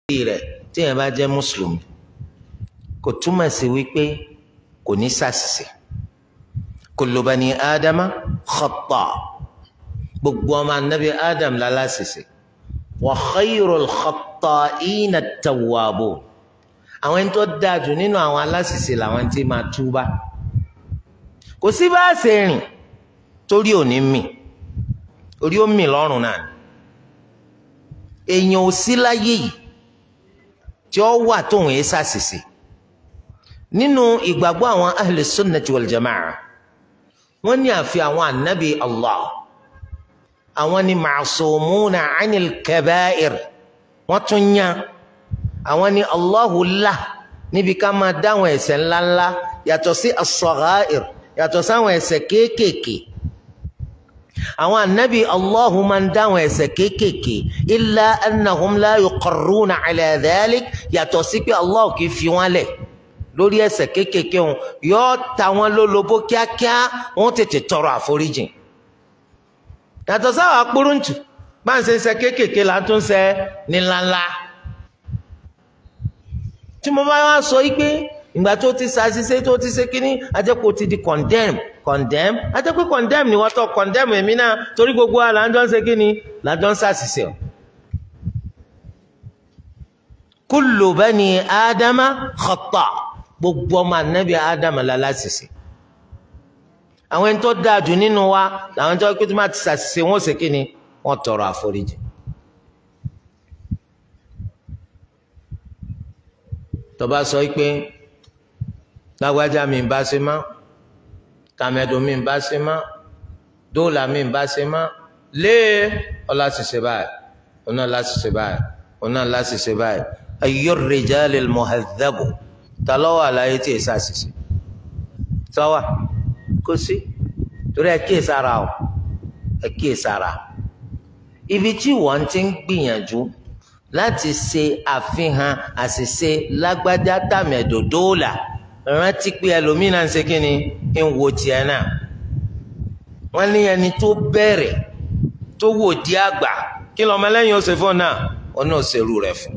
rẹ̀ téèyàn bá jẹ́ mùsùlùmí kò túmọ̀ sí wípé kò ní ṣàṣìṣe kullu bani ádámà khata gbogbo ọmọ anabi ádám láláṣìṣe wa khayrul khatta'ina at-tawwabun àwọn ẹni tó dáa jù nínú àwọn aláṣìṣe làwọn tí máa túbá kò sí bá a ṣe rìn torí òní mì orí ó mì lọ́rùn náà ni èèyàn ò sí láyé yìí tí ó wà tóun ẹ ṣàṣìṣe nínú ìgbàgbọ́ àwọn ahli sunnati wal jama'a wọ́n ní àfi àwọn ànábì Allah àwọn ni ma'sumuna 'anil kaba'ir wọ́n tún yàn àwọn ni Allahu là níbi ká máa dáwọn ẹ̀ṣẹ̀ ńláńlá yàtọ̀ sí as-sagha'ir yàtọ̀ sáwọn ẹ̀ṣẹ̀ kéékèèké àwọn ànábì Allahu máa ń dáwọn ẹ̀ṣẹ̀ kéékèèké illa annahum la yuqarruna 'ala dhalik yàtọ̀ sí pé Allah kì í fi wọ́n lẹ̀ lórí ẹ̀ṣẹ̀ kéékèèké wọn yóò ta wọn lólobó kíákíá wọn tètè tọrọ àforíjìn yàtọ̀ sáwọn akpọ́rọ̀ǹtù bá ń ṣe ń ṣe kéékèèké là ń tún ṣe ní ńláńlá tí mo bá wá sọ yìí pé ìgbà tó ti ṣàṣìṣe tó ti ṣe kínní ajẹ́pọ̀ ti di condemn condemn ajẹ́pọ̀ condemn ni wọ́n tọ́ condemn èmi náà torí gbogbo wa là ń jọ ń ṣe kínní là ń jọ ń ṣàṣìṣe o. kullu bani ádámà khata gbogbo ọmọ anabi ádámà láláṣìṣe àwọn ẹni tó dáa jù nínú wa làwọn tó kí tó máa ti ṣàṣìṣe wọn ṣe kínní wọn tọrọ àforíjì. tọba sọ pé lágbájá mi ń bá ṣe má tàmẹdùn mi ń bá ṣe má dóòlà mi ń bá ṣe má lé ọlá ṣiṣẹ báyìí ọ̀nà láṣiṣẹ báyìí ọ̀nà láṣiṣẹ báyìí ayé rìjálè mọ̀hẹ́dẹ́bù ta lọ́wọ́ àlàyé tí èsà ṣiṣẹ sọ́wà kò sí torí ẹ kíyè sára o ẹ kíyè sára ibi tí wọ́n ti ń gbìyànjú láti ṣe àfihàn àṣìṣe lágbájá tàmẹ̀dòdóòlà rántí pé ẹlòmíràn ń ṣe kí ni ń wo tiẹ̀ náà wọ́n ní ẹni tó bẹ̀rẹ̀ tó wò di àgbà kí lọ́mọlẹ́yìn ó ṣe fún náà ó náà ṣerú rẹ̀ fún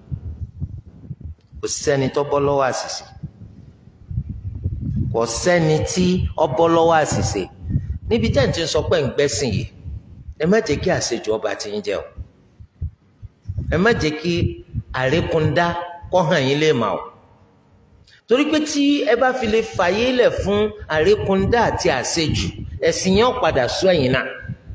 kò sẹ́ni tó bọ́ lọ́wọ́ àṣìṣe kò sẹ́ni tí ó bọ́ lọ́wọ́ àṣìṣe níbi tẹ́ ẹ̀ ti ń sọ pé ń gbẹ́sìn yìí ẹ má jẹ́ kí àṣejù ọba ti ń jẹ o ẹ má jẹ́ kí àrékúndá kọ́ hàn yín lè mà o torí pé tí ẹ bá fi lè fàyè lẹ̀ fún àrékúndá àti àṣejù ẹ̀sìn yẹn padà sọ ẹ̀yìn náà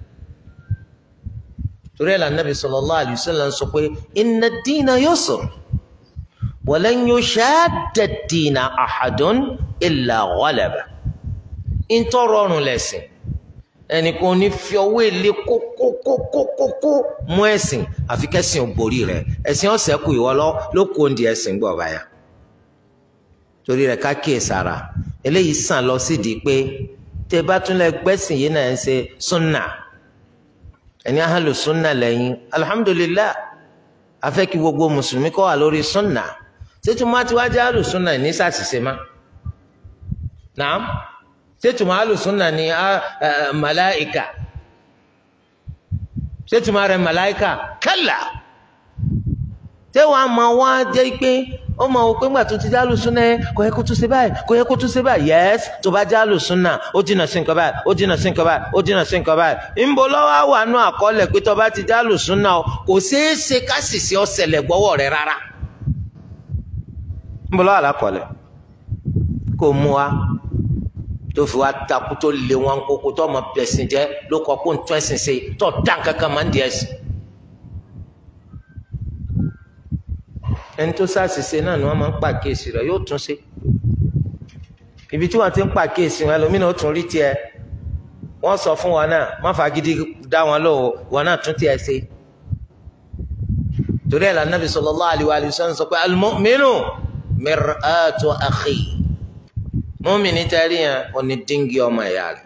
torí ẹ̀ lànàbì sallallahu alaihi wasallam sọ pé inna ad-dina yusr wa lan yushadda ad-dina ahadun illa ghalaba ntọ́rọ̀rùn lẹ̀sìn ẹnìkan ní fi ọwọ́ èlé kókókókókó mú ẹ̀sìn àfi kẹ́sìn ò borí rẹ̀ ẹ̀sìn ọ̀sẹ̀ kù ìwọ ló kó ndi ẹ̀sìn gbọ̀ báyà torí rẹ̀ ká kíyè sára eléyìí sàn lọ sídìí pé tẹ bá tún lẹ gbẹ́sìn yìí náà ń ṣe súnà ẹni ahàlù súnà lẹ́yìn alhamdulillah afẹ́ kí gbogbo mùsùlùmí kọ́ wà lórí súnà ṣètò má ti wá jẹ́ ahàlù súnà ní sàṣìṣe má nàám ṣètùmọ̀ alùsùnà ni màláìka ṣètùmọ̀ rẹ̀ màláìka kálá tẹ́wọ̀n a máa wá jẹ́ pé ó máa wò pé ńgbà tó ti jẹ́ alùsùnà yẹn kò yẹ kó tún ṣe báyìí kò yẹ kó tún ṣe báyìí yẹ́s tó bá jẹ́ alùsùnà ó jìnnà sí nǹkan báyìí ó jìnnà sí nǹkan báyìí ó jìnnà sí nǹkan báyìí ńbọ lọ́wọ́ wà nù àkọọ́lẹ̀ pé tó bá ti jẹ́ alùsùnà kò ṣeé ṣe ká sì ṣe ọ̀sẹ̀lẹ̀ gbọ́wọ́ rẹ̀ rárá ńbọ lọ́wọ́ àlàkọọ́lẹ̀ kò mú wa tó fi wá takú tó lé wọn kókó tó ọmọ bẹ̀sìn jẹ́ ló kọ́ kó ń tún ẹ̀sìn ṣe tó dá kankan máa ń di ẹ̀sìn. ẹni tó ṣàṣìṣe náà ni wọ́n máa ń pàkíyèsí rẹ̀ yóò tún ṣe. ibi tí wọ́n ti ń pàkíyèsí wọn ẹlòmínà ó tún rí tiẹ̀ wọ́n sọ fún wọn náà má fagídí dá wọn lò ó wọn náà tún tiẹ̀ ṣe. torí ẹ̀ la Nabi sallallahu alaihi wa sallam sọ pé al-mu'minu mir'atu akhi mọ́mìnì tẹ́rí yẹn òní díngì ọmọ ẹ̀yà rẹ̀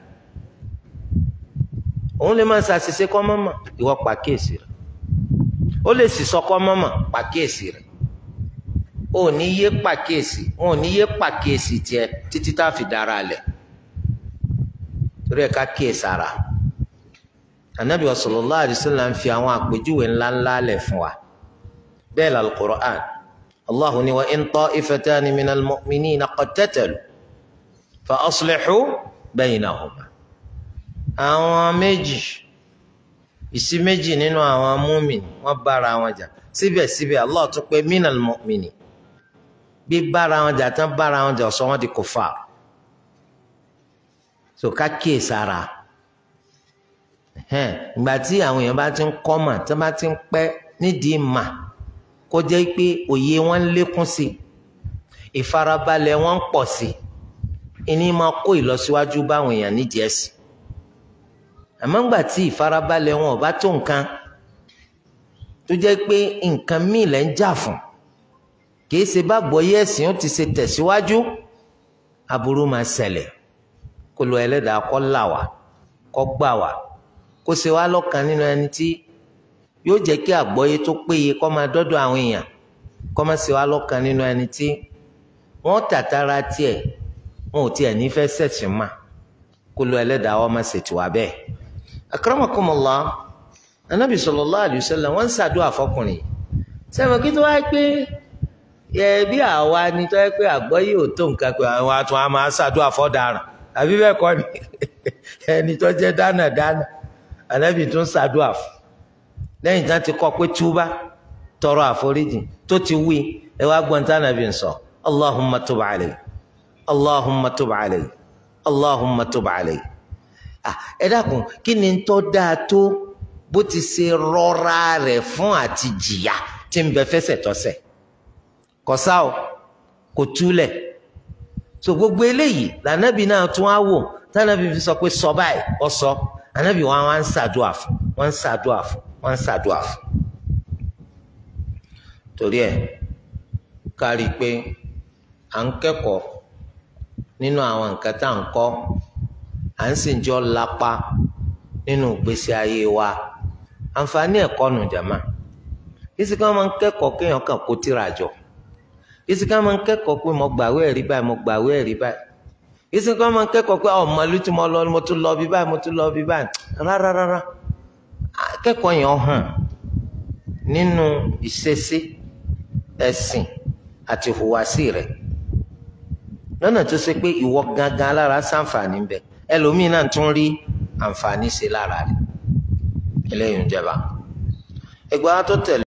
òun lè máa ṣàṣìṣe kọ́ mọ́mọ́ ìwọ pàkíyèsí rẹ̀ ó lè sì sọ kọ́ mọ́mọ́ pàkíyèsí rẹ̀ ó ní yé pàkíyèsí ó ní yé pàkíyèsí tiẹ̀ títí tá a fi dára lẹ̀ torí ẹ̀ ká kíyèsára Ànábì sallallahu alaihi wasallam ń fi àwọn àpèjúwe ńláńlá lẹ̀ fún wa bẹ́ẹ̀ la al-Qur'an Allahu ni wa in ta'ifatani minal mu'minina qatatalu fa aslihu baynahuma àwọn méjì ìsí méjì nínú àwọn múmin wọ́n bára wọn jà síbẹ̀síbẹ̀ Allah tún pé minal mu'mini bí bára wọn jà tán bára wọn jà sọ wọn di kufar so ká kíyè sára ìgbà tí àwọn èèyàn bá ti ń kọ́ mà tí wọ́n bá ti ń pẹ́ nídìí mà kó jẹ́ pé òye wọn ń lékún sí i ìfarabalẹ̀ wọn ń pọ̀ sí i ìní máa kó ìlọsíwájú báwọn èèyàn nídìí ẹ̀sìn àmọ́ ńgbà tí ìfarabalẹ̀ wọn ò bá tó nǹkan tó jẹ́ pé nǹkan míì lẹ́ ń jà fún kì í ṣe bá gbọ́yé ẹ̀sìn ó ti ṣe tẹ̀síwájú aburú máa ṣẹlẹ̀ kó lo ẹlẹ́dàá kó là wá kó gbà wá kó ṣe wá lọ́kàn nínú ẹni tí yóò jẹ́ kí àgbọ́yé tó péye kó máa dọ́dọ̀ àwọn èèyàn kó má ṣe wá lọ́kàn nínú ẹni tí wọ́n tàtàrà tiẹ̀ wọn ò tiẹ̀ nífẹ̀ẹ́ sẹ̀sìn mà kó lo ẹlẹ́dàá wọn má ṣètò wá bẹ́ẹ̀. akramakumullah anabi sallallahu alayhi wa sallam wọ́n ń ṣàdúrà fọkùnrin sẹ́wọ̀n kí tó wáyé pé ẹ bí àwa ni tó yẹ pé àgbọ́yé ò tó nǹkan pé àwọn àtún á máa ṣàdúrà fọ́daràn àbí bẹ́ẹ̀ kọ́ ni ẹni tó jẹ́ dánadáná anabi tún ṣàdúrà fún lẹ́yìn tí wọ́n ti kọ́ pé túbá tọrọ àforíjì tó ti wí ẹ wá gbọ́n tí anabi ń sọ allahumma tub alayhi allahumma tub alayhi allahumma tub alayhi ẹ dákun kí ni tó dáa tó bó ti ṣe rọra rẹ̀ fún àti jìyà tí ń bẹ fẹsẹ̀ tọ́sẹ̀ kọsá o kò túlẹ̀ so gbogbo eléyìí lànàbì náà tún á wò tànàbì fi sọ pé sọ báyìí ọ sọ ànàbì wọn wá ń ṣàdúà fún wọn ń ṣàdúà fún wọn ń ṣàdúà fún. torí ẹ kárí pé à ń kẹ́kọ̀ọ́ nínú àwọn nǹkan tá à ń kọ́ à ń sì jọ lápá nínú ìgbésí ayé wa àǹfààní ẹ̀kọ́ nù jàmá ìsìká máa ń kẹ́kọ̀ọ́ kéèyàn kàn kó tírà jọ ìsìká máa ń kẹ́kọ̀ọ́ pé mo gbàwé ẹ̀rí báyìí mo gbàwé ẹ̀rí báyìí ìsìká máa ń kẹ́kọ̀ọ́ pé ọmọ ìlú tí mo lọ mo tún lọ bí báyìí mo tún lọ bí báyìí rárá rárá akẹ́kọ̀ọ́ yẹn hàn nínú ìṣesí ẹ̀sìn àti ìhùwàsí rẹ̀ lọ́nà tó ṣe pé ìwọ gangan lára ṣàǹfààní bẹ ẹlòmíín náà tún rí àǹfààní ṣe lára rẹ̀ eléyìí ń jẹba ẹgbẹ́ wa tó tẹ̀lé.